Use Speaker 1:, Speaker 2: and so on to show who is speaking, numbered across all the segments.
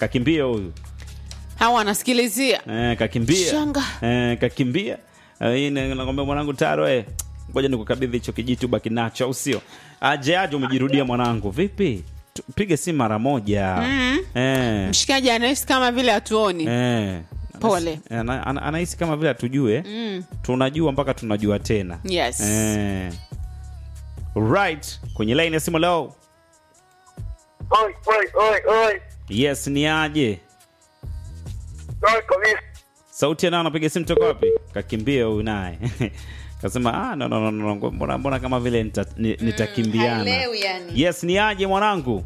Speaker 1: kakimbia huyu
Speaker 2: hawa anasikilizia
Speaker 1: eh, kakimbia
Speaker 2: Shanga.
Speaker 1: eh, kakimbia Eh, hii na- nakwambia mwanangu taro eh, ngoja nikukabidhi hicho kijiti ubaki nacho au sio aje aje umejirudia mwanangu vipi Tu- pige simu mara moja eh,
Speaker 2: mshikaji anahisi kama vile hatuoni
Speaker 1: eh.
Speaker 2: Pole.
Speaker 1: Anahisi- ana- ana- anahisi kama vile hatujue tunajua mpaka tunajua tena
Speaker 2: yes
Speaker 1: eh. right kwenye line ya simu leo
Speaker 3: Oi, oi, oi, oi.
Speaker 1: yes ni aje
Speaker 3: Oi, kabisa.
Speaker 1: sauti anao anapiga simu toka wapi kakimbia huyu naye kasema ah, no, no, no, no, no. Mbona, mbona kama vile nita, ni- nitakimbiana
Speaker 2: haelewi yani.
Speaker 1: yes ni aje mwanangu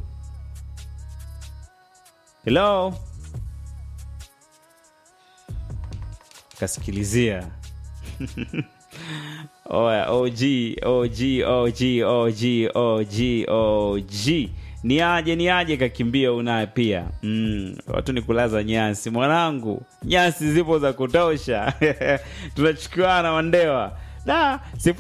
Speaker 1: hello kasikilizia oya og og og og og og ni aje ni aje kakimbia unaye pia mm, watu ni kulaza nyasi mwanangu nyasi zipo za kutosha tunachukuana wandewa da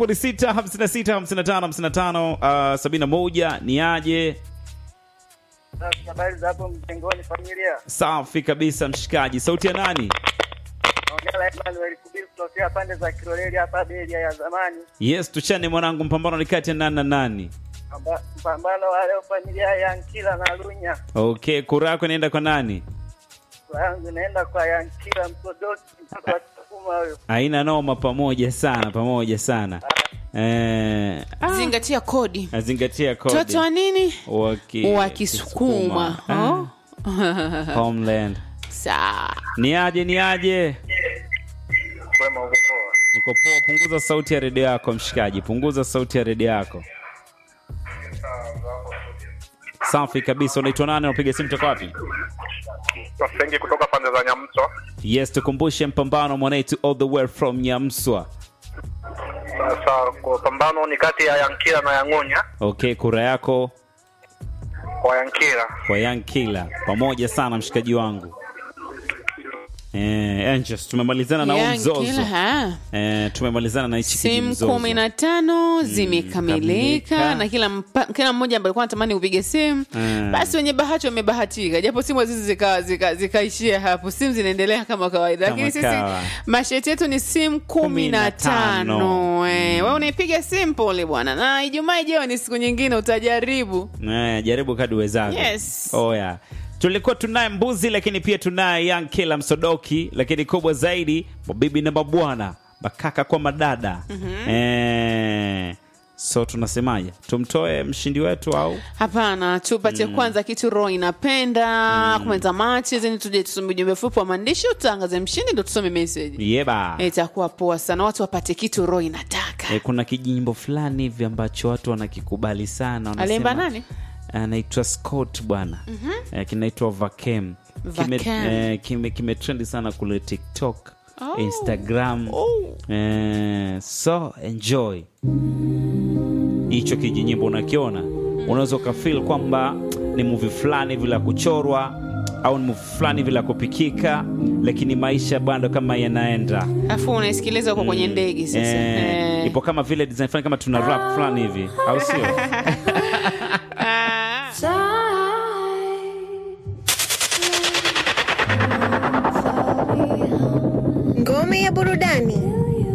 Speaker 1: 0656555571 ni aje
Speaker 3: Sasa habari za hapo mjengoni familia.
Speaker 1: safi kabisa mshikaji sauti ya nani
Speaker 3: Naongea na Emmanuel Kubiru kutokea pande za Kiloleli hapa Beria ya zamani.
Speaker 1: yes tuchane mwanangu mpambano ni kati ya nani na nani
Speaker 3: Amba- Mpambano wa leo familia ya Nkila na Lunya.
Speaker 1: okay kura yako inaenda kwa nani
Speaker 3: Kwa yangu inaenda kwa Yankila Msodoki mtoto wa Kisukuma huyo.
Speaker 1: aina noma pamoja sana pamoja sana eh, ah,
Speaker 2: zingatia kodi
Speaker 1: azingatia kodi
Speaker 2: mtoto wa nini
Speaker 1: Waki-
Speaker 2: wa kisukuma oh.
Speaker 1: Ah, homeland
Speaker 2: saa
Speaker 1: ni aje ni aje
Speaker 3: Kwema huko poa.
Speaker 1: niko poa punguza sauti ya redio yako mshikaji punguza sauti ya redio yako safi kabisa unaitwa nani unapiga simu toka wapi
Speaker 4: Wasengi kutoka pande za Nyamto.
Speaker 1: yes tukumbushe mpambano mwanetu all the way from nyamswa
Speaker 4: Sasa kwa pambano ni kati ya Yankila na Yangunya.
Speaker 1: okay kura yako
Speaker 4: Kwa Yankila
Speaker 1: kwa young killer pamoja sana mshikaji wangu eh, Angels, tumemalizana na huu
Speaker 2: Young
Speaker 1: mzozo
Speaker 2: killer, ha?
Speaker 1: eh, tumemalizana na hichi
Speaker 2: simu
Speaker 1: kijimzozo.
Speaker 2: kumi na tano zimekamilika
Speaker 1: kamilika.
Speaker 2: na kila mpa, kila mmoja ambaye alikuwa anatamani kupiga simu
Speaker 1: Mm.
Speaker 2: basi wenye bahati wamebahatika japo simu hizi zikaishia zika, zikaishia hapo simu zinaendelea kama kawaida
Speaker 1: Kama
Speaker 2: lakini sisi
Speaker 1: kawa.
Speaker 2: masheti yetu ni simu kumi na
Speaker 1: tano.
Speaker 2: tano Eh, we unaipiga simu pole bwana na ijumaa ijayo ni siku nyingine utajaribu
Speaker 1: Eh, jaribu kadi uwezavyo
Speaker 2: Yes.
Speaker 1: oya tulikuwa tunaye mbuzi lakini pia tunaye young killer msodoki lakini kubwa zaidi mabibi na mabwana makaka kwa madada eh, so tunasemaje tumtoe mshindi wetu au
Speaker 2: hapana tupatie kwanza kitu roho inapenda kumaliza machi zeni tuje tusome ujumbe fupi wa maandishi utangaze mshindi ndo tusome meseji
Speaker 1: yeba
Speaker 2: itakuwa poa sana watu wapate kitu roho inataka
Speaker 1: Eh, kuna kijimbo fulani hivi ambacho watu wanakikubali sana wanasema-
Speaker 2: Aliimba nani?
Speaker 1: anaitwa scott bwana eh, kinaitwa vakem kime,
Speaker 2: Vakem.
Speaker 1: eh, kime, kime trendi sana kule tiktok
Speaker 2: Oh.
Speaker 1: instagram
Speaker 2: Oh.
Speaker 1: eh, so enjoy hicho kijinyimbo unakiona unaweza ukafil kwamba ni muvi fulani hivi la kuchorwa au ni muvi fulani hivi la kupikika lakini maisha bado kama yanaenda
Speaker 2: afu unaisikiliza huko kwenye ndege sasa
Speaker 1: Eh,
Speaker 2: Eh.
Speaker 1: ipo kama vile design fulani kama tuna rap fulani hivi au sio
Speaker 2: Ah.
Speaker 5: Ngome ya burudani.